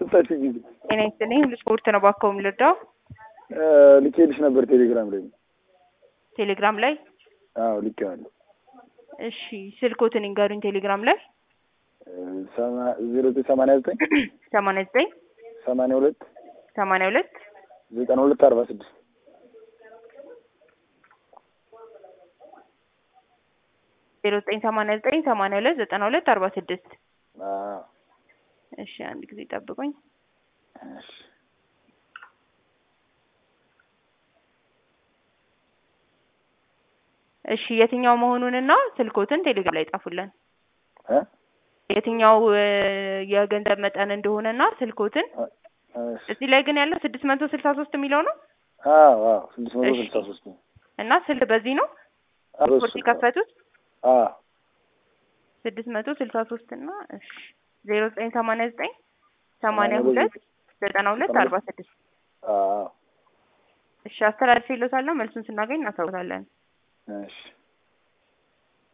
አስወጣችኝ ጊዜ ጤና ይስጥልኝ። ስፖርት ነው ባካው የምልርዳው ልኬልሽ ነበር ቴሌግራም ላይ ቴሌግራም ላይ አዎ ልኬዋለሁ እሺ ስልኮትን ይንገሩኝ ቴሌግራም ላይ ዜሮ ዘጠኝ ሰማንያ ዘጠኝ ሰማንያ ዘጠኝ ሰማንያ ሁለት ሰማንያ ሁለት ዘጠና ሁለት አርባ ስድስት ዜሮ ዘጠኝ ሰማንያ ዘጠኝ ሰማንያ ሁለት ዘጠና ሁለት አርባ ስድስት አዎ እሺ አንድ ጊዜ ጠብቁኝ እሺ እሺ የትኛው መሆኑንና ስልኮትን ቴሌግራም ላይ ጻፉልን እ የትኛው እ የገንዘብ መጠን እንደሆነና ስልኮትን እሺ እዚህ ላይ ግን ያለው ስድስት መቶ ስልሳ ሶስት የሚለው ነው አዎ አዎ ስድስት መቶ እሺ። ስልሳ ሶስት እና ስልክ በዚህ ነው አዎ ስፖርት የከፈቱት አዎ ስድስት መቶ ስልሳ ሶስት እና እሺ ዜሮ ዘጠኝ ሰማንያ ዘጠኝ ሰማንያ ሁለት ዘጠና ሁለት አርባ ስድስት አዎ እሺ አስተላልፌ ይሎታለሁ መልሱን ስናገኝ እናሳውቃለን እሺ